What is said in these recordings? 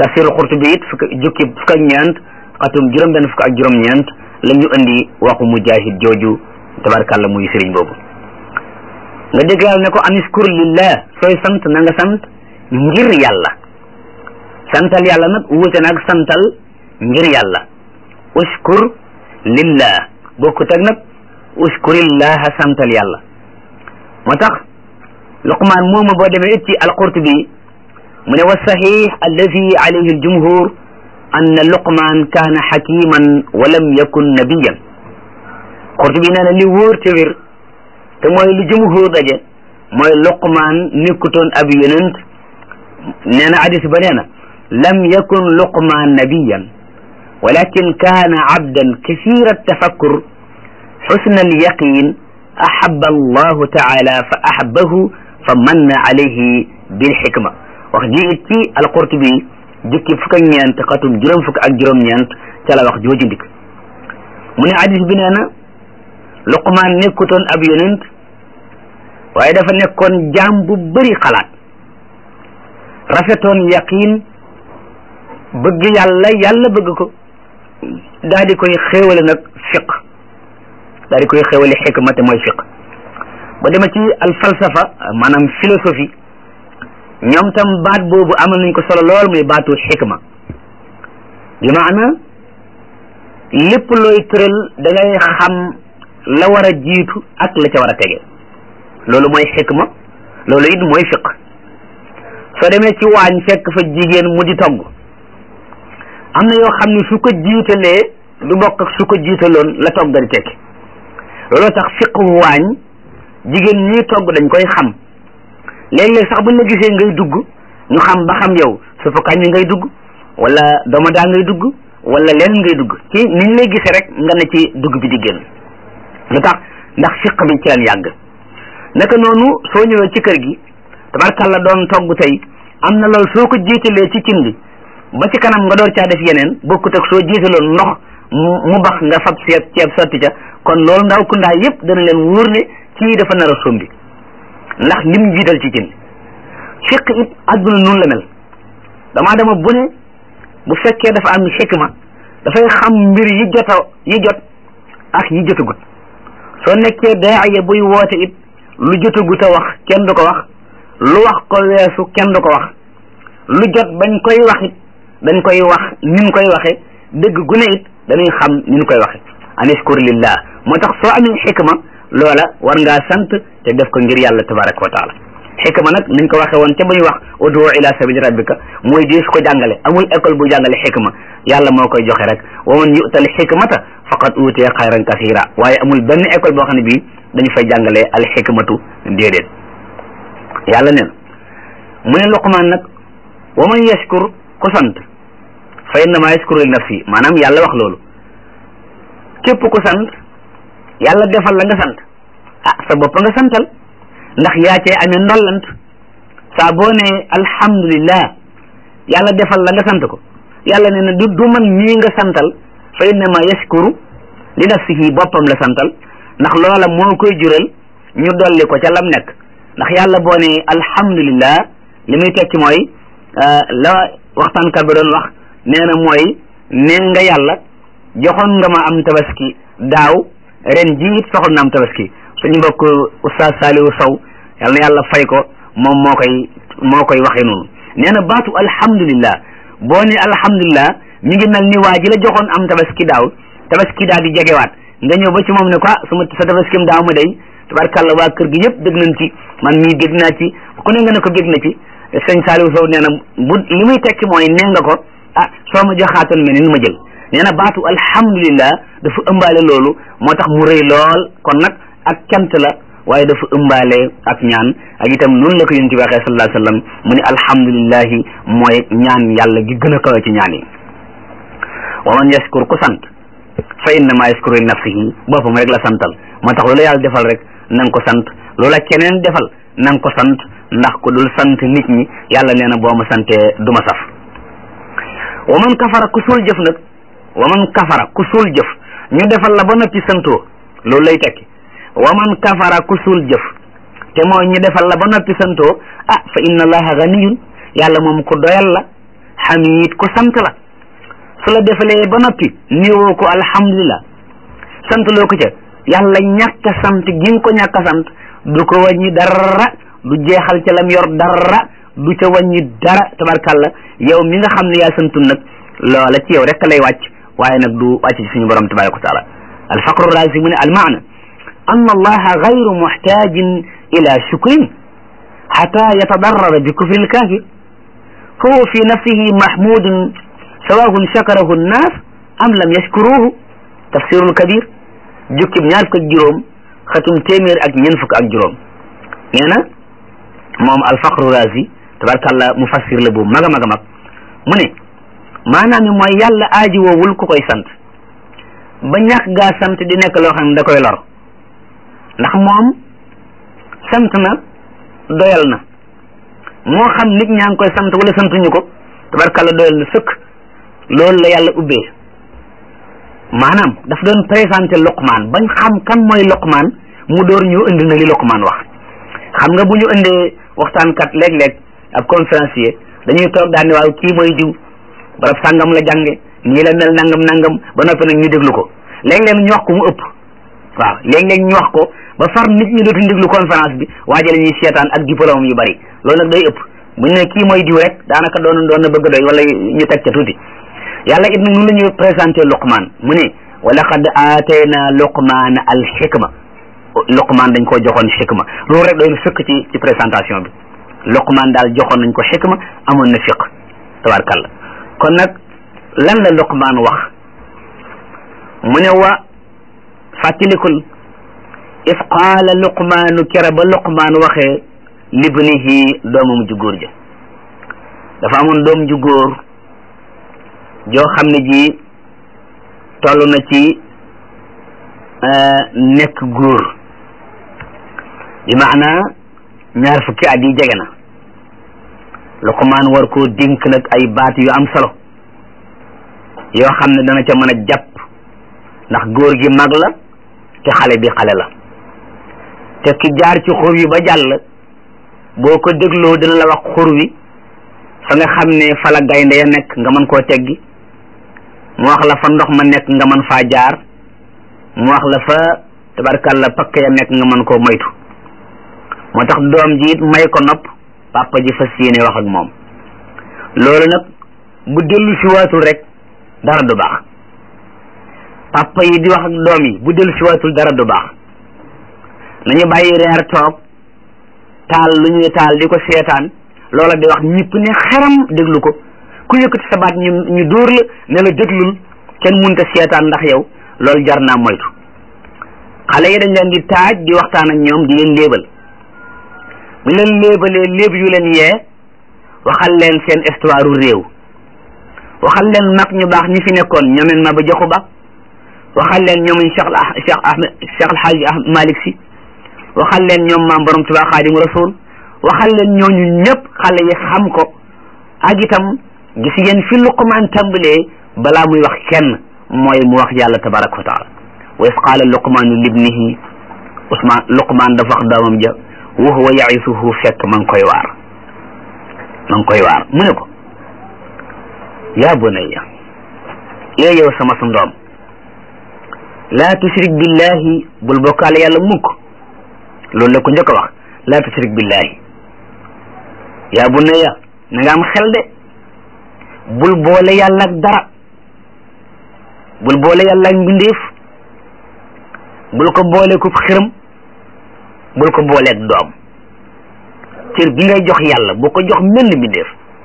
tafsirul Qurtubi it fukk jukki fukk ak ñeent xatum juróom benn fukk ak juróom ñeent la ñu indi waxu mujahid jooju tabarkàlla muy sëriñ boobu nga dégg yàlla ne ko aniskur lillah sooy sant na nga sant ngir yàlla santal yàlla nag wuute nag santal ngir yàlla uskur lillah bokkut ak nag uskurillaha santal yàlla moo tax luqmaan moomu boo demee it ci alqurtubi mu ne wa saxiix alladi alayhi aljumhur ann luqmaan kaana xakiman wa lam yakun nabiyan qurtubi nee na li wóor te wér te mooy lu jumhur daje mooy luqmaan nekkutoon ab yonent nee na hadis ba nee na lam yakun luqmaan nabiyan walakin kaana abdan kasira tafakkur xusna alyaqin ahaba allahu taala fa ahabahu fa manna alayhi bilxikma wax ji it ci alqurtubi jukki fukk ak ñeent xatum juróom fukk ak juróom-ñeent ca la wax jooju ndik mu ne hadis bi nee na luqmaan nekkutoon ab yonent waaye dafa nekkoon jaam bu bëri xalaat rafetoon yaqin bëgg yàlla yàlla bëgg ko daal di koy xéewale nag fiq daal di koy xéewale xikma te mooy fiq ba dema ci al falsafa maanaam philosophie ñoom tam baat boobu amal nañ ko solo lool muy baatu xikma bi maana lépp looy tëral da ngay xam la war a jiitu ak la ca war a tege loolu mooy xikma loolu it mooy fiq soo demee ci waañ fekk fa jigéen mu di togg am na yoo xam ne su ko jiitalee du bokk ak su ko jiitaloon la togg di tekki looloo tax fiqu waañ jigéen ñi togg dañ koy xam léeg-léeg sax buñ la gisee ngay dugg ñu xam ba xam yow su fa kañ ngay dugg wala domadaa ngay dugg wala leen ngay dugg ci niñ lay gisee rek nga ne ci dugg bi di génn lu tax ndax fiq bi ci leen yàgg naka noonu soo ñëwee ci kër gi tabarkalla doon togg tey am na loolu soo ko jiitalee ci cin bi ba ci kanam nga door caa def yeneen bokkut ak soo jiitaloon ndox mu bax nga fab ceeb ceeb sotti ca kon loolu ndaw ku ndaa yëpp dana leen wóor ne kii dafa nar a sombi ndax lim jiital ci cin fiq it adduna noonu la mel damaa dama bu ne bu fekkee dafa am xikma dafay xam mbir yi jota yi jot ak yi jotagut soo nekkee daaya buy woote it lu jotagut a wax kenn du ko wax lu wax ko weesu kenn du ko wax lu jot bañ koy wax it dañ koy wax nin koy waxe dëgg gu ne it dañuy xam nin koy waxe anishkur lillah moo tax soo amee xikma loola war ngaa sant te def ko ngir yàlla tabaraka wa taala xikma nag niñ ko waxe woon ca ba ñu wax udu ila sabili rabbika mooy dees ko jàngale amul école bu jàngale xikma yàlla moo koy joxe rek wa man yu'tal xikmata faqad utiya xayran kasira waaye amul benn école boo xam ne bii dañu fay jàngale al xikmatu déedéet yàlla neen mu ne Luqmaan nag wa man yashkur ku sant fa innama yashkuru li nafsi maanaam yàlla wax loolu képp ku sant yàlla defal la nga sant ah sa bopp nga santal ndax yaa cee amee ndollant saa boo ne alhamdulillah yàlla defal la nga sant ko yàlla nee na du du man mii nga santal fa innama yashkuru li nafsihi boppam la santal ndax loola moo koy jural ñu dolli ko ca lam nekk ndax yàlla boo ne alhamdulillah li muy tekki mooy la waxtaankat ba doon wax nee na mooy nee nga yàlla joxoon nga ma am tabaski daaw ren ji it soxal na am tabaski suñu mbokk oustaz Saliou Sow yal na yàlla fay ko moom moo koy moo koy waxee noonu nee na baatu alhamdulillah boo ne alhamdulillah mi ngi mel ni waa ji la joxoon am tabaski daaw tabaski daa di jegewaat nga ñëw ba ci moom ne ko suma sa tabaskim daaw ma day tabarkàlla waa kër gi yëpp dégg nañ ci man mii dégg naa ci ku ne nga ne ko dégg na ci sëñ Saliou Sow nee na bu li muy tekki mooy nee nga ko ah soo ma joxaatoon meneen ma jël nee na baatu alhamdulillah dafa ëmbaale loolu moo tax mu rëy lool kon nag ak cant la waaye dafa ëmbaale ak ñaan ak itam noonu la ko yonent bi waxee sallallahu alayhi wa sallam mu ne alhamdulillahi mooy ñaan yàlla gi gën a kawe ci ñaan yi wa man yashkur ku sant fa innama yashkuru li nafsihi boppam rek la santal moo tax loolu yàlla defal rek na nga ko sant loola keneen defal na nga ko sant ndax ku dul sant nit ñi yàlla nee na boo ma santee du ma saf wa man kafara ku suul jëf nag wa man kafara ku suul jëf ñu defal la ba noppi santoo loolu lay tekki wa man kafara ku suul jëf te mooy ñu defal la ba noppi santoo ah fa inna allaha ganiyun yàlla moom ku doyal la xamid ku sant la su la defalee ba noppi néewoo ko alhamdulillah sant loo ko ca yàlla ñàkk a sant gi nga ko ñàkk a sant du ko wàññi dara du jeexal ca lam yor dara du ca wàññi dara tabarkàlla yow mi nga xam ne yaa santul nag loola ci yow rek lay wàcc waaye nag du wàcc ci suñu borom tabaraka wa taala alfaqru raasi mu ne almaana an allaha gayru muxtaajin ila shukrin xata yatadarrara bi kufri lkaafir فهو في نفسه محمود سواء شكره الناس أم لم يشكروه تفسير الكبير جوكي ñaar fukk ak juróom xatum téeméer ak ñeent fukk ak juróom nee na moom alfaqru razi tabarkàllah mufassir la bu mag a mag a mag mu ne maanaam mi mooy yàlla aaji woowul ku koy sant ba ñàkk gaa sant di nekk loo xam ne da koy lor ndax moom sant na doyal na moo xam nit ñaa ngi koy sant wala santuñu ko tabarkàlla doyal na sëkk loolu la yàlla ubbee maanaam daf doon présenté Luqmaan bañ xam kan mooy Luqmaan mu door ñu indi na li Luqmaan wax xam nga bu ñu indee waxtaankat léeg-léeg ab conférencier dañuy toog daan ne waaw kii mooy diw barab sàngam la jànge nii la mel nangam nangam ba noppi nag ñu déglu ko léeg-léeg ñu wax ko mu ëpp waaw léeg-léeg ñu wax ko ba far nit ñi dootuñ déglu conférence bi waaje la ñuy seetaan ak diplôme yu bari loolu nag day ëpp bu ñu ne kii mooy diw rek daanaka doon doon na bëgg doy wala ñu teg ca tuuti yàlla it nag nu la ñuy présenté Luqmaan mu ne wa laqad aatayna Luqmaan al xikma Luqmaan dañ koo joxoon xikma loolu rek doy na sëkk ci ci présentation bi Luqmaan daal joxoon nañ ko xikma amoon na fiq tabarkalla kon nag lan la Luqmaan wax mu ne wa fàttalikul is qaala luqmaanu kera ba luqmaan waxee libnihi doomam ju góor ja dafa amoon doom ju góor joo xam ne ji toll na ci nekk góor bi maana ñaar fukki at yi jege na luqmaan war koo dink nag ay baat yu am solo yoo xam ne dana ca mën a jàpp ndax góor gi mag la te xale bi xale la te ki jaar ci xur wi ba jàll boo ko dégloo dina la wax xur wi fa nga xam ne fa la gaynde ya nekk nga mën koo teggi mu wax la fa ndox ma nekk nga mën faa jaar mu wax la fa tabarkalla pakk ya nekk nga mën koo moytu moo tax doom ji it may ko nopp papa ji fas yéene wax ak moom loolu nag bu dellu si waatul rek dara du baax papa yi di wax ak doom yi bu dellu si waatul dara du baax nañu bàyyi reer toog taal lu ñuy taal di ko seetaan loola di wax ñëpp ne xaram déglu ko ku yëkkati sa baat ñu ñu dóor la ne la déglul kenn munta seetaan ndax yow loolu jar naa moytu xale yi dañ leen di taaj di waxtaan ak ñoom di leen léebal bu leen léebalee léeb yu leen yee waxal leen seen histoire réew waxal leen mag ñu baax ñi fi nekkoon ñoomeen ma ba joxu ba waxal leen ñoom Cheikh Cheikh Ahmed Cheikh Alhaji Malick si waxal leen ñoom maam borom Tuubaa Xaadimu Rasuul waxal leen ñooñu ñëpp xale yi xam ko ak itam gis ngeen fi Luqmaan tàmbalee balaa muy wax kenn mooy mu wax yàlla tabaraka wa taala wa is qaala luqmaanu libnihi Usmaan Luqmaan dafa wax doomam ja wa huwa yaisuhu fekk ma ngi koy waar ma ngi koy waar mu ne ko yaa bunayya ee yow sama su ndoom laa tushrik billahi bul bokkaale yàlla mukk loolu la ko njëkk a wax laa tushrik billahi yaa bunayya na nga am xel de bul boole yàlla ak dara bul boole yàlla ak mbindeef bul ko boole ku xiram bul ko booleeg doom cër bi ngay jox yàlla bu ko jox menn mbindeef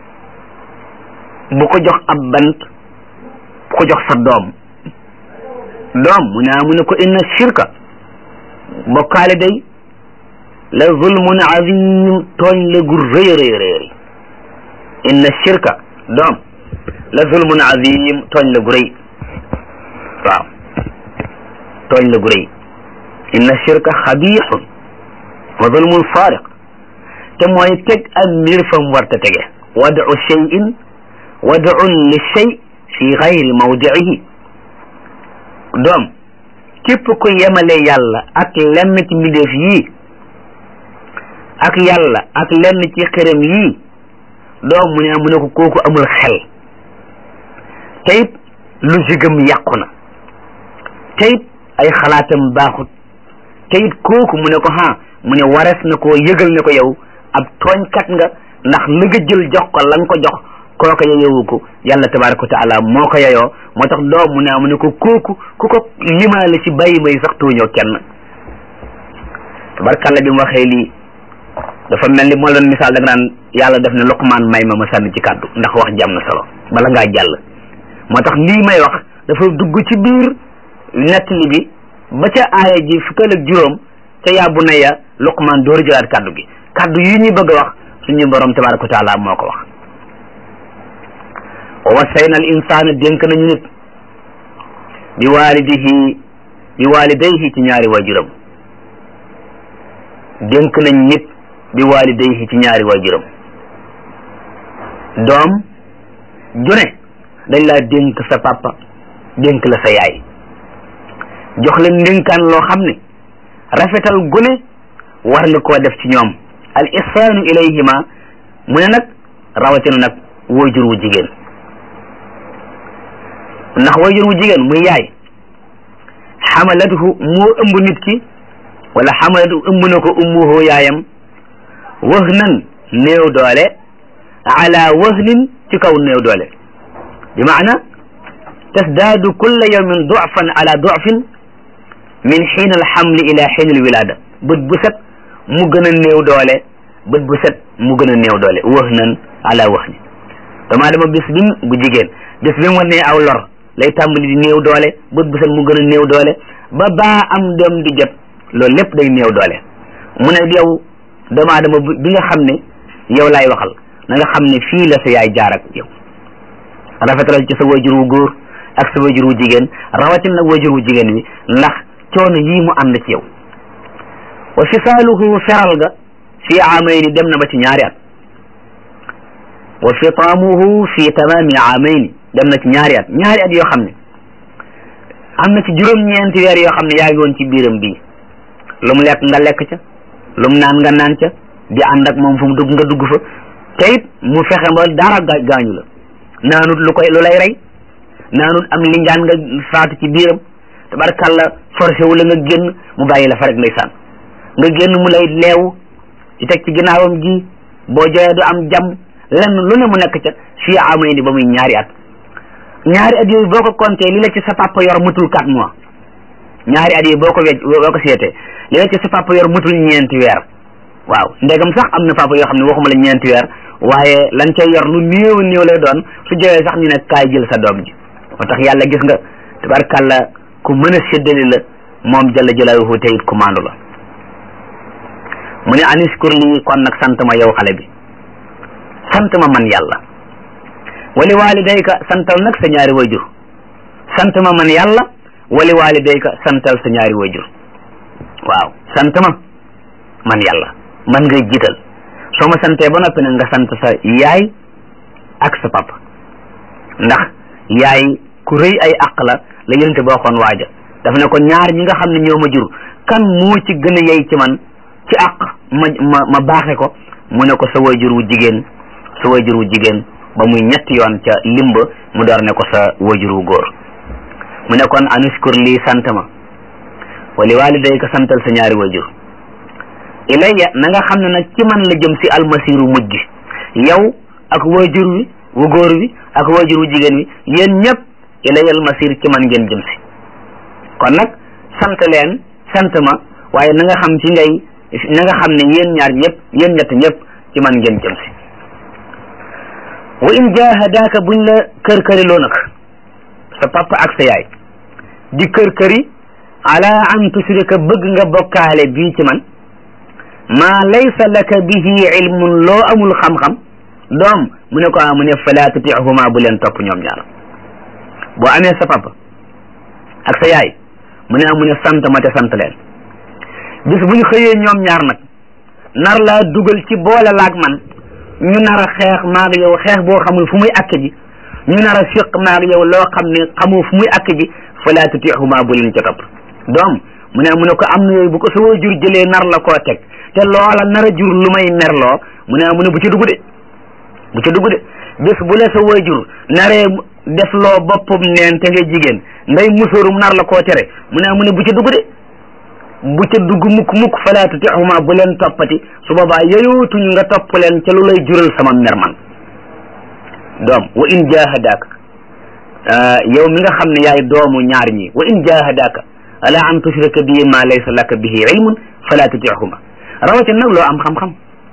bu ko jox ab bant bu ko jox sa doom doom mu ne mu ne ko inna shirka bokkaale day la zulmun azim tooñ la gu rëy rëy rëy inna shirka doom la zulmun azim tooñ la gu rëy waaw tooñ la gu rëy inna shirka xabiixun wa zulmun faariq te mooy teg ak mbir fa mu war ta tege wadu cheyin wadun li chey fi gayri mawdiihi doom képp ku yemale yàlla ak lenn ci mbindeef yii ak yàlla ak lenn ci xërëm yii doom mu ne mu ne ko kooku amul xel te it lu jigam yàqu na te it ay xalaatam baaxut te it kooku mu ne ko ha mu ne warees na ko yëgal ne ko yow ab tooñkat nga ndax li nga jël jox ko la nga ko jox kooka yeyowu ko yàlla tabaraka wa taala moo ko yeyoo moo tax doom mu ne mu ne ko kooku ku ko limaale ci bàyyi may sax tooñoo kenn tabarkalla bi mu waxee lii dafa mel ni moo doon misaal da nga naan yàlla def ne Luqmaan may ma ma sànni ci kàddu ndax wax jàmm na solo bala ngaa jàll moo tax lii may wax dafa dugg ci biir nettali bi ba ca aaya ji fukkal ak juróom ca yaa bunayya Luqmaan door jëlaat kàddu gi kàddu yi ñu bëgg a wax suñu borom tabaraka wa taala moo ko wax wa wasayna al insaana dénk nañu nit bi waalidihi bi waalidayhi ci ñaari waajuram dénk nañ nit bi waalidayhi ci ñaari waajuram doom june dañ laa dénk sa papa dénk la sa yaay jox leen ndénkaan loo xam ne rafetal gune war nga koo def ci ñoom al ihsaanu ilayhima mu ne nag rawatina nag waajur wu jigéen ndax waajur wu jigéen muy yaay xamalathu moo ëmb nit ki wala xamalatu ëmb na ko ummuhu yaayam wahnan néew doole ala wahnin ci kaw néew doole bi maana tasdaadu kulla yawmin dufan ala dufin min xiin alxamli ila xiin alwilada bët bu set mu gën a néew doole bët bu set mu gën a néew doole wahnan ala wahnin dama dama bis bim bu jigéen bis bi mu wanee aw lor lay tàmbali di néew doole bët bu set mu gën a néew doole ba baa am doom di jot loolu lépp day néew doole mu ne yow doomu aadama bi nga xam ne yow laay waxal na nga xam ne fii la sa yaay jaar ak yow rafetalal ci sa wajur wu góor ak sa wajur wu jigéen rawatin nag wajur wu jigéen wi ndax coono yii mu ànd ci yow wa fisaaluhu feral ga fii aamayni dem na ba ci ñaari at wa fitaamuhu fi tamaami aamayni dem na ci ñaari at ñaari at yoo xam ne am na ci juróom-ñeenti weer yoo xam ne yaa ngi woon ci biiram bii lu mu lekk nga lekk ca lu mu naan nga naan ca di ànd ak moom fu mu dugg nga dugg fa te it mu fexe ba dara gaañu la naanut lu koy lu lay rey naanut am linjaan nga faatu ci biiram tabarkalla forcé wu la nga génn mu bàyyi la fa rek ndeysaan nga génn mu lay leew di teg ci ginnaawam gi boo joyee du am jàmm lenn lu ne mu nekk ca fii amay ni ba muy ñaari at ñaari at yooyu boo ko compté li la ci sa papa yor mutul quatre mois ñaari at yooyu boo ko wecc boo ko seetee li la ci sa papa yor mutul ñeenti weer waaw ndegam sax am na papa yoo xam ne waxuma la ñeenti weer waaye lan cay yor lu néew néew lay doon su jëwee sax ñu ne kaay jël sa doom ji moo tax yàlla gis nga tabarkàlla ku mën a séddali la moom jalla jalaaluhu te it ku maandu la mu ne aniskur lii kon nag sant ma yow xale bi sant ma man yàlla wali walidayka santal nag sa ñaari wayjur sant ma man yàlla wali walidayka santal sa ñaari wayjur waaw sant ma man yàlla man ngay jiital soo ma santee ba noppi nag nga sant sa yaay ak sa papa ndax yaay ku rëy ay àq la la yonente ba waxoon waaja daf ne ko ñaar ñi nga xam ne ñoo ma jur kan moo ci gën a yey ci man ci àq ma ma ma baaxe ko mu ne ko sa wayjur wu jigéen sa wayjur wu jigéen ba muy ñetti yoon ca limba mu door ne ko sa wayjur wu góor mu ne kon aniskur lii sant ma wali walidayka santal sa ñaari wayjur ilayya na nga xam ne nag ci man la jëm si almasiru mujj yow ak wayjur wi wu góor wi ak wayjur wu jigéen wi yéen ñëpp ilayya almasir ci man ngeen jëm si kon nag sant leen sant ma waaye na nga xam ci ngay na nga xam ne yéen ñaar ñëpp yéen ñett ñëpp ci man ngeen jëm si wa in jahadaaka buñ la kër këriloo nag sa papa ak sa yaay di kër këri ala an tushrika bëgg nga bokkaale bii ci man maa laysa laka bihi ilmun loo amul xam-xam doom mu ne ko a mu ne fala tutihuma bu leen topp ñoom ñaar boo amee sa papa ak sa yaay mu ne a mu ne sant ma te sant leen bis buñ xëyee ñoom ñaar nag nar laa dugal ci boole laag man ñu nar a xeex maag yow xeex boo xamul fu muy àkk ji ñu nar a fiq maag yow loo xam ne xamoo fu muy àkk ji fala tutihuma bu leen ca topp doom mu ne mu ne ko am na yooyu bu ko sa waajur jëlee nar la koo teg te loola nar a jur lu may merloo mu ne mu ne bu ci dugg de bu ca dugg de bés bu la sa waajur naree def loo boppam neen te ngay jigéen ngay musóorum nar la koo tere mu ne mu ne bu ca dugg de bu ca dugg mukk mukk falaa tutihuma bu leen toppati su boobaa yeyootuñu nga topp leen ca lu lay jural sama mer man doom wa in jahadaka yow mi nga xam ne yaay doomu ñaar ñi wa in jahadaka ala an tushrika bi ma laysa laka bihi ilmun fala tutihuma rawatina nag loo am xam-xam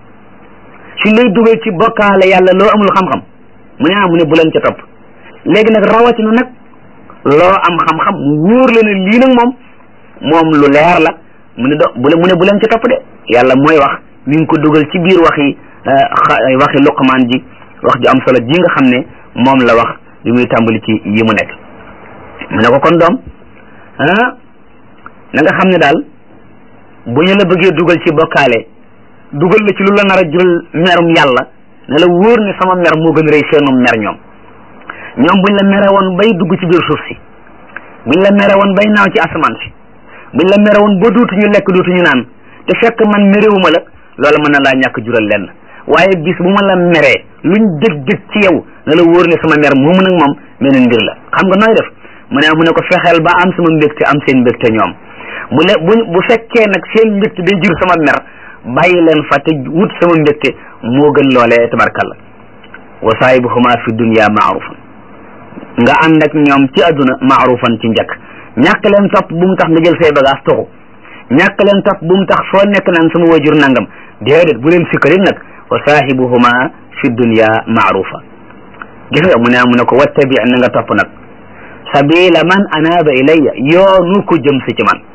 suñ lay dugal ci bokkaale yàlla loo amul xam-xam mu ne ah mu ne bu leen ca topp léegi nag rawatina nag loo am xam-xam mu wóor la ne lii nag moom moom lu leer la mu ne do bu mu ne bu leen ca topp de yàlla mooy wax mi ngi ko dugal ci biir waxi waxi luqmaan ji wax ju am solo ji nga xam ne moom la wax bi muy tàmbali ci yi mu nekk mu ne ko kon doom ah na nga xam ne daal bu ñu la bëggee dugal ci bokkaale dugal la ci lu la nar a jural merum yàlla ne la wóor ne sama mer moo gën rëy seenum mer ñoom ñoom buñ la mere woon bay dugg ci biir suuf si buñ la mere woon bay naaw ci asamaan si buñ la mere woon ba dootuñu lekk dootuñu naan te fekk man merewuma la loola mën na laa ñàkk jural lenn waaye bis bu ma la meree luñ dëg-dëg ci yow na la wóor ne sama mer moomu nag moom meneen mbir la xam nga nooy def mu ne mu ne ko fexeel ba am sama mbégte am seen mbégte ñoom bu le bu bu fekkee nag seen mbégte day jur sama mer bàyyi leen fa te wut sama mbégte moo gën loolee tabarkalla wa saahibuhuma fi dunya maarufan nga ànd ak ñoom ci àdduna maarufan ci njëkk ñàkk leen topp bu mu tax nga jël say bagage toxu ñàkk leen topp bu mu tax foo nekk naan sama wajur nangam déedéet bu leen sikkalit nag wa saahibuhuma fi dunya maarufa gis nga mu ne mu ne ko wattabi na nga topp nag sabila man anaaba ilayya yoonu ko jëm si ci man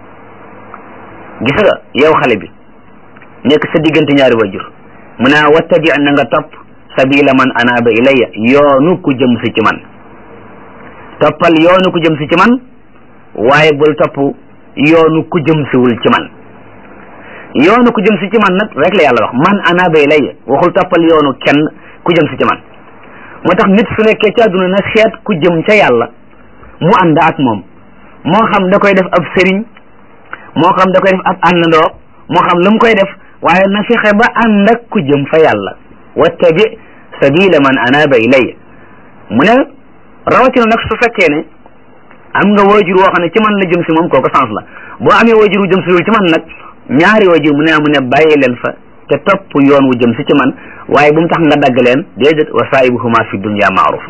gis nga yow xale bi nekk sa diggante ñaari wajur mu ne wattabi na nga topp sabila man anaaba ilayya yoonu ko jëm si ci man toppal yoonu ko jëm si ci man waaye bul topp yoonu ku jëm siwul ci man yoonu ku jëm si ci man nag rek la yàlla wax man anaaba ilayya waxul toppal yoonu kenn ku jëm si ci man moo tax nit su nekkee ci àdduna na seet ku jëm ca yàlla mu ànd ak moom moo xam da koy def ab sëriñ moo xam da koy def ab àndandoo moo xam lu mu koy def waaye na fexe ba ànd ak ku jëm fa yàlla wattabi sabila man anaaba ilayya mu ne rawatina nag su fekkee ne am nga waajur woo xam ne ci man la jëm si moom kooku sens la boo amee waajur wu jëm si ci man nag ñaari waajur mu ne mu ne bàyyi leen fa te topp yoon wu jëm si ci man waaye bu mu tax nga dagg leen déedéet wa saahibuhuma fi dunya maarufa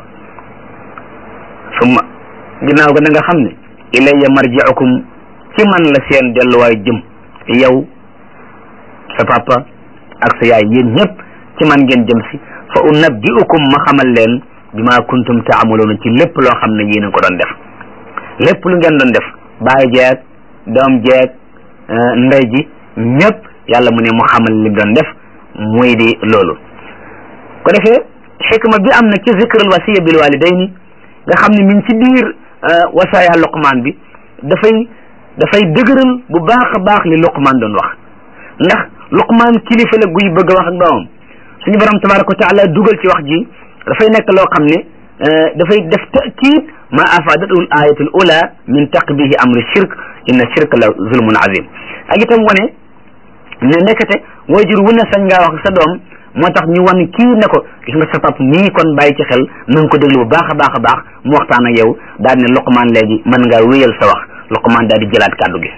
summa ginnaaw ga da nga xam ne ilayya marji'ukum ci man la seen delluwaay jëm yow sa papa ak sa yaay yéen ñëpp ci man ngeen jëm si fa unabbi'ukum ma xamal leen bima kuntum taamaluuna ci lépp loo xam ne yéen a ko doon def lépp lu ngeen doon def baay jeeg doom jeeg ndey ji ñëpp yàlla mu ne mu xamal li doon def muy di loolu ko defee xikma bi am na ci zikrul wasiya bil walidayni nga xam ne mi ngi ci biir wasaaya luqmaan bi dafay dafay dëgëral bu baax a baax li luqmaan doon wax ndax luqmaan kilifa la guy bëgg a wax ak doomam suñu borom tabaraka wa taala dugal ci wax ji dafay nekk loo xam ne dafay def takiid ma afadatul ayatul ula min taqbihi amri shirk inna shirk la zulmun azim ak itam wane ne nekkate waajur wu ne sañ ngaa wax sa doom moo tax ñu wan kii ne ko gis nga sa pap mii kon bàyyi ci xel na nga ko déglu bu baax a baax a baax mu waxtaan ak yow daal ne Luqmaan léegi mën ngaa wéyal sa wax Luqmaan daal di jëlaat kàddu gi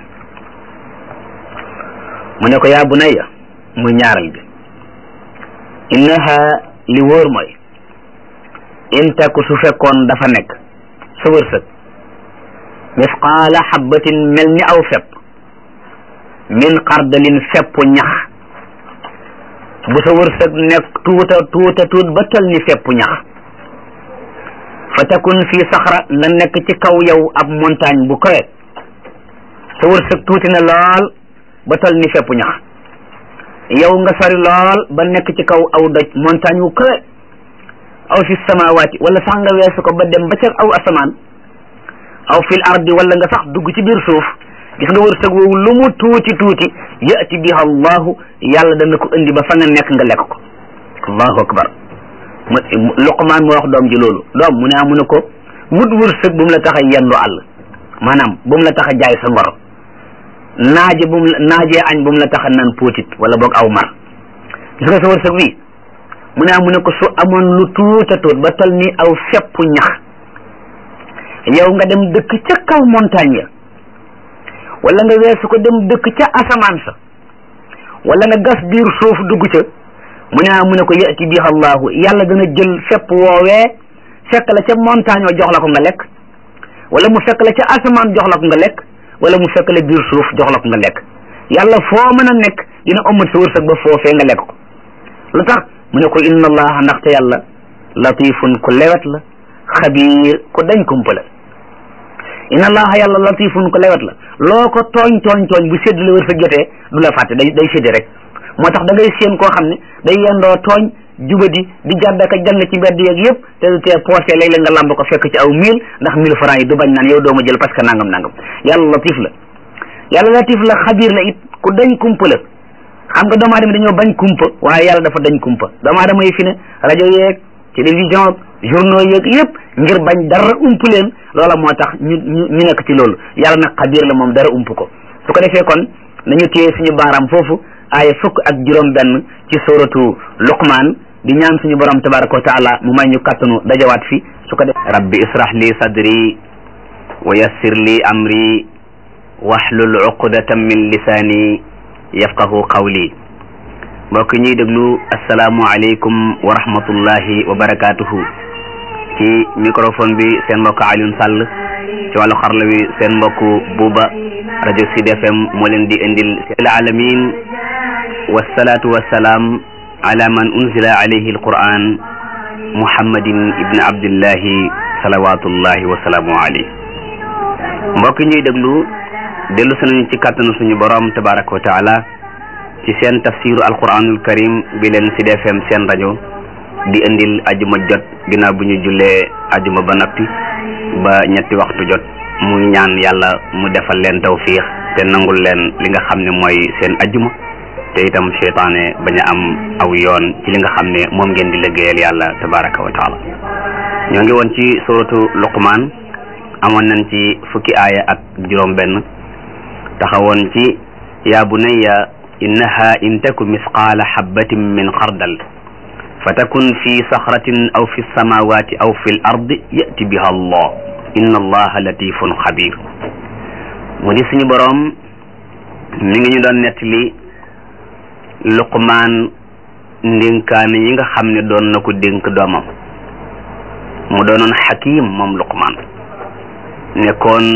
mu ne ko yaa bunayya muy ñaaral bi innaha li wóor mooy in taku su fekkoon dafa nekk sa wërsëg misqaala xabbatin mel ni aw fepp min xardalin fepp ñax bu sa wërsëg nekk tuuta tuuta tuut ba tal ni fepp ñax fa takun fii saxra na nekk ci kaw yow ab montagne bu kawe sa wërsëg tuuti na lool ba tal ni fepp ñax yow nga sori lool ba nekk ci kaw aw doj montagne wu kawe aw fi samawaati wala sax nga weesu ko ba dem ba ca aw asamaan aw fil ardi wala nga sax dugg ci biir suuf gis nga wërsëg woowu lu mu tuuti tuuti yati biha allahu yàlla dana ko indi ba fa nga nekk nga lekk ko allahu akbar mu luqmaan moo wax doom ji loolu doom mu ne mu ne ko wut wërsëg bu mu la tax a yendu àll maanaam bu mu la tax a jaay sa ngor naaje bu mu naajee añ bu mu la tax a naan póotit wala boog aw mar gis nga sa wërsëg wi mu ne mu ne ko su amoon lu tuuta tuut ba tol ni aw feppu ñax yow nga dem dëkk ca kaw montagne ya wala nga weesu ko dem dëkk ca asamaan sa wala nga gas biir suuf dugg ca mu ne mu ne ko yati biha allahu yàlla dana jël fepp woowee fekk la ca montagne wa jox la ko nga lekk wala mu fekk la ca asamaan jox la ko nga lekk wala mu fekk la biir suuf jox la ko nga lekk yàlla foo mën a nekk dina ëmmat sa wërsëg ba foofee nga lekk ko lu tax mu ne ko inna allaha ndaxte yàlla latifun ku lewet la xabiir ku dañ kumpa la inna allaha yàlla latifun ku lewet la loo ko tooñ tooñ tooñ bu sédd la wërsëg jotee du la fàtte day day sédd rek moo tax da ngay séen koo xam ne day yendoo tooñ jubadi di jàddaka jàng ci mbedd yeeg yëpp te du tee poosé léeg-léeg nga lamb ko fekk ci aw mille ndax mille francs yi du bañ naan yow doo ma jël parce que nangam nangam yàlla latif la yàlla latif la xabiir la it ku dañ kumpa la xam nga doomu aadama dañoo bañ kumpa waaye yàlla dafa dañ kumpa doomu aadama yi fi ne rajo yeeg télévision journaux yeeg yëpp ngir bañ dara ump leen loola moo tax ñu ñu ñu nekk ci loolu yàlla nag xabiir la moom dara ump ko su ko defee kon nañu téye suñu baaraam foofu aaya fukk ak juróom benn ci suratu luqmaan di ñaan suñu borom tabaraka wa taala mu may ñu kattanu dajawaat fi su ko def rabbi israh li sadri wa yassir li amri wahlul uqdatan min lisaani yafqahu qawli mbokk ñuy déglu asalaamu aleykum wa rahmatullahi wa barakatuhu ci microphone bi seen mbokk Alioune Sall ci wàllu xarla wi seen mbokk Buuba rajo Sud FM moo leen di indil seel alamin wasalaatu wasalaam ala man unzila alayhi alquran muhammadin ibni abdillahi salawatullahi wa salaamu alayhi mbokk ñuy déglu dellu si nañu ci kàttanu suñu borom tabaraka wa taala ci seen tafsiru alquranul karim bi leen Sud FM seen rajo di indil ajuma jot ginnaaw bu ñu jullee ajuma ba noppi ba ñetti waxtu jot muy ñaan yàlla mu defal leen tawfiix te nangul leen li nga xam ne mooy seen ajuma te itam seytaane bañ a am aw yoon ci li nga xam ne moom ngeen di liggéeyal yàlla tabaraka wa taala ñoo ngi woon ci suratu luqmaan amoon nañ ci fukki aaya ak juróom benn taxawoon ci yaa bunayya innaha in taku misqaala xabbatin min xardal fa takun fi saxratin aw fi samawati aw fi l ardi yati biha allah inna allaha latifun xabir mu di suñu boroom mi ngi ñu doon nettali luqmaan ndénkaane yi nga xam ne doon na ko dénk doomam mu doonoon xakim moom luqmaan nekkoon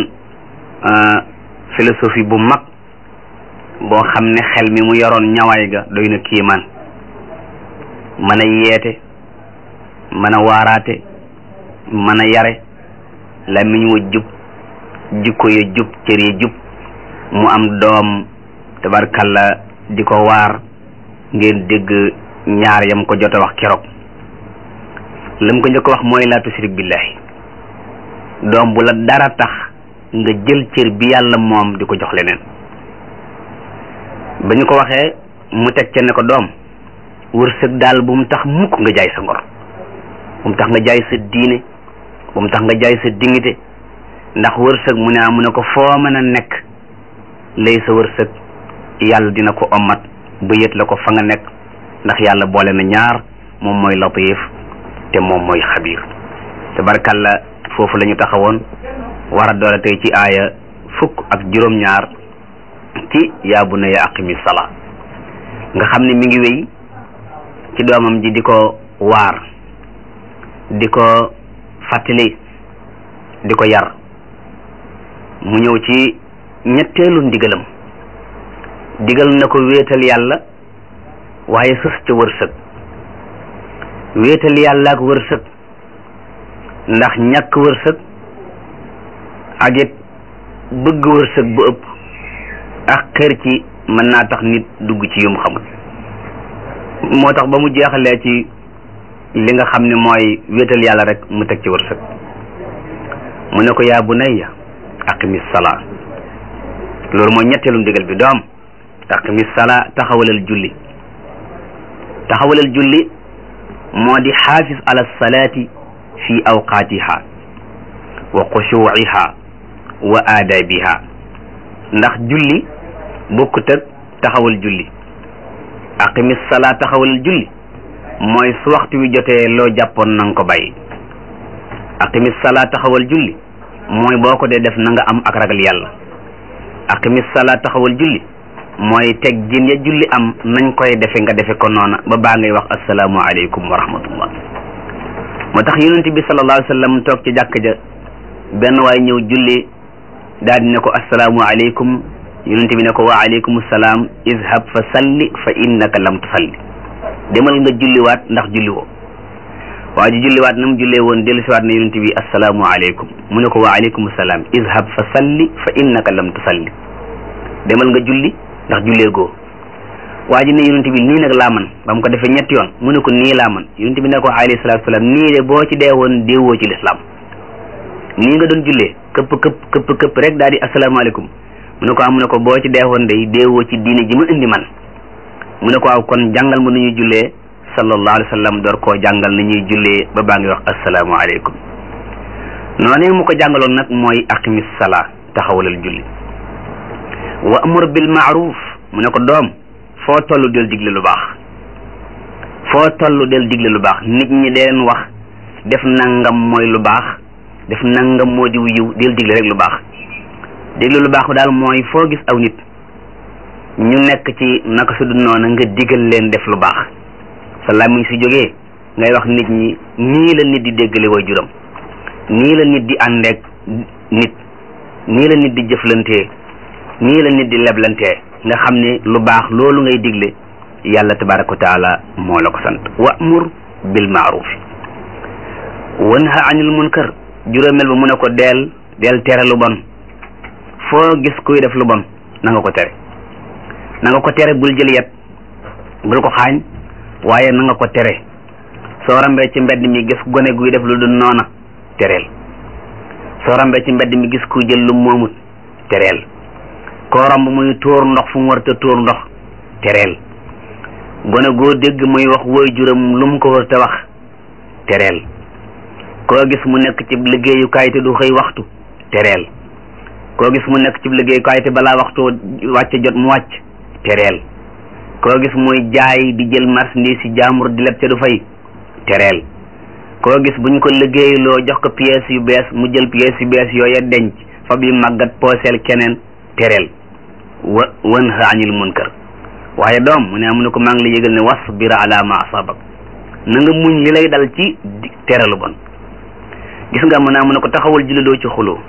philosophie bu mag boo xam ne xel mi mu yoroon ñawaay ga doy na kiimaan mën a yeete mën a waaraate mën a yare làmmiñ wa jub jikko ya jub cër ya jub mu am doom tabarkalla di ko waar ngeen dégg ñaar yam ko jot a wax keroog lam ko njëkk wax mooy laa tushrik billahi doom bu la dara tax nga jël cër bi yàlla moom di ko jox leneen ba ñu ko waxee mu teg ca ne ko doom wërsëg daal bu mu tax mukk nga jaay sa ngor bu mu tax nga jaay sa diine bu mu tax nga jaay sa dignité ndax wërsëg mu ne mu ne ko foo mën a nekk lay sa wërsëg yàlla dina ko ommat ba yët la ko fa nga nekk ndax yàlla boole na ñaar moom mooy latif te moom mooy xabiir tabarkalla foofu la ñu taxawoon war a doole tey ci aaya fukk ak juróom-ñaar ci yaa bunayya aqimi salaa nga xam ne mi ngi wéy ci doomam ji di ko waar di ko fàttali di ko yar mu ñëw ci ñetteelu ndigalam digal na ko wéetal yàlla waaye sës ca wërsëg wéetal yàlla ak wërsëg ndax ñàkk wërsëg ak it bëgg wërsëg bu ëpp ak xër ci mën naa tax nit dugg ci yum xamul moo tax ba mu jeexalee ci li nga xam ne mooy wéetal yàlla rek mu teg ci wërsëg mu ne ko yaa bunayya aqimi salaa loolu mooy ñetteelu ndigal bi doom aqimi salaa taxawalal julli taxawalal julli moo di xaafis ala salaati fi awqaatiha wa xushuuciha wa aadaabiha ndax julli bokkut ak taxawal julli aqimi salaa taxawalal julli mooy su waxtu wi jotee loo jàppoon na nga ko bàyyi aqimis salaa taxawal julli mooy boo ko dee def na nga am ak ragal yàlla aqimis salaa taxawal julli mooy teg jin ya julli am nañ koy defe nga defe ko noona ba baa ngay wax asalaamu aleykum wa rahmatullah moo tax yonent bi sallallahu alayhi wa sallam toog ci jàkk ja benn waay ñëw julli daal di ne ko asalaamu aleykum yonent bi ne ko wa aleykum salaam izhab fa salli fa innaka lam tusalli demal nga julliwaat ndax julli woo waa ji julliwaat na mu jullee woon dellu siwaat na yonent bi asalaamu aleykum mu ne ko wa aleykum salaam izhab fa salli fa innaka lam tusalli demal nga julli ndax jullee goo waa ji ne yonent bi nii nag laa man ba mu ko defee ñetti yoon mu ne ko nii laa man yonent bi ne ko alayhi salaatu salaam nii de boo ci dee woon déewoo ci lislaam nii nga doon jullee këpp këpp këpp këpp rek daal di asalaamaaleykum mu ne ko am mu ne ko boo ci dee woon day déewoo ci diine ji ma indi man mu ne ko waaw kon jàngal ma nu ñuy jullee sallallahu alayhi wa sallam door koo jàngal na ñuy jullee ba baa ngi wax asalaamaaleykum noonu mu ko jàngaloon nag mooy aqimis salaa taxawalal julli wa amur bil maaruf mu ne ko doom foo toll del digle lu baax foo toll del digle lu baax nit ñi deen wax def nangam mooy lu baax def nangam moo di yiw del digle rek lu baax digle lu baax daal mooy foo gis aw nit ñu nekk ci naka su dul noona nga digal leen def lu baax sa làmmiñ si jógee ngay wax nit ñi nii la nit di déggale way juram nii la nit di àndeek nit nii la nit di jëflantee nii la nit di leblantee nga xam ne lu baax loolu ngay digle yàlla tabaraka wa taala moo la ko sant wa'mur bil ma'ruf wanha anil munkar juróomeel ba mu ne ko deel deel tere lu bon foo gis kuy def lu bon na nga ko tere na nga ko tere bul jël yet bul ko xaañ waaye na nga ko tere soo rambee ci mbedd mi gis gone guy def lu dul noona tereel soo rambee ci mbedd mi gis kuy jël lu moomut tereel koo romb muy tuur ndox fu mu war te tuur ndox tereel gone goo dégg muy wax woy juram lu mu ko war te wax tereel koo gis mu nekk ci liggéeyukaay te du xëy waxtu tereel koo gis mu nekk ci liggéeyukaay te balaa waxtu wàcc jot mu wàcc tereel koo gis muy jaay di jël marchandise si jaamur di leb te du fay tereel koo gis buñ ko liggéeyloo jox ko pièces yu bees mu jël pièces yu bees yooya denc fab yi màggat pooseel keneen tereel wa wanha anil munkar waaye doom mu ne am na ko maa ngi la yëgal ne wasbir ala ma asabak na nga muñ li lay dal ci tere lu bon gis nga mu ne am na ko taxawal julli doo ci xuloo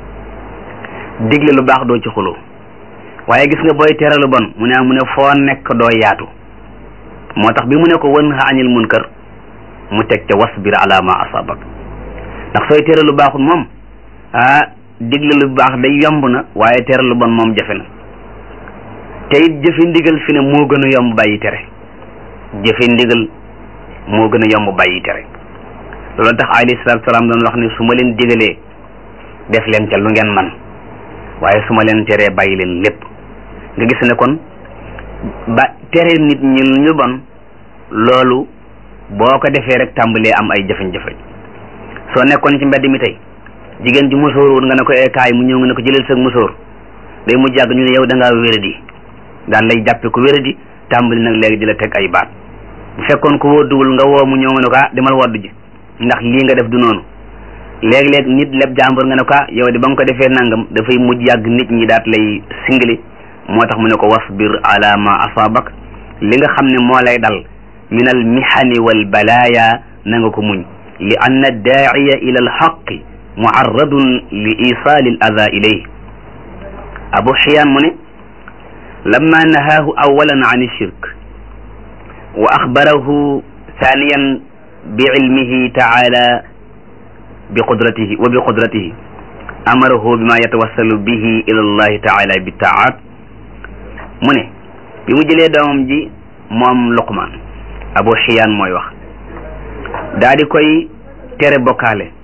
digle lu baax doo ci xuloo waaye gis nga booy tere lu bon mu ne mu ne foo nekk doo yaatu moo tax bi mu ne ko wanha anil munkar mu teg ca wasbir ala ma asabak ndax sooy tere lu baaxul moom ah digle lu baax day yomb na waaye tere lu bon moom jafe na te it jëfe ndigal fi ne moo gën a yomb bàyyi tere jëfe ndigal moo gën a yomb bàyyi tere loolu tax alayhi salaatu salaam doon wax ne su ma leen digalee def leen ca lu ngeen man waaye su ma leen teree bàyyi leen lépp nga gis ne kon ba tere nit ñi lu ñu bon loolu boo ko defee rek tàmbalee am ay jafe-jafe soo nekkoon ci mbedd mi tey jigéen ji musóor woon nga ne ko kaay mu ñëw nga ne ko jëlal sa musóor day mu jàgg ñu ne yow da ngaa wéradi daan lay jàppe ko wéradi tàmbali nag léegi di la teg ay baat bu fekkoon ko wóoduwul nga woo mu ñëw nga ne ko ah demal woddu ji ndax lii nga def du noonu léeg-léeg nit leb jàmbur nga ne ko ah yow de ba nga ko defee nangam dafay mujj yàgg nit ñi daat lay singili moo tax mu ne ko wasbir ala ma asabak li nga xam ne moo lay dal min al mihani wal balaya na nga ko muñ li anna daa'iya ila al haqqi muarradun li isaali al ada ilayh abu xiyaan mu ne lamma nahaahu awalan an shirk wa axbarahu thaniyan bi ilmihi taala bi qudratihi wa bi qudratihi amarahu bima yatawassalu bihi ila allahi taala bi taat mu ne bi mu jëlee doomam ji moom luqmaan abu xiyaan mooy wax daa di koy tere bokkaale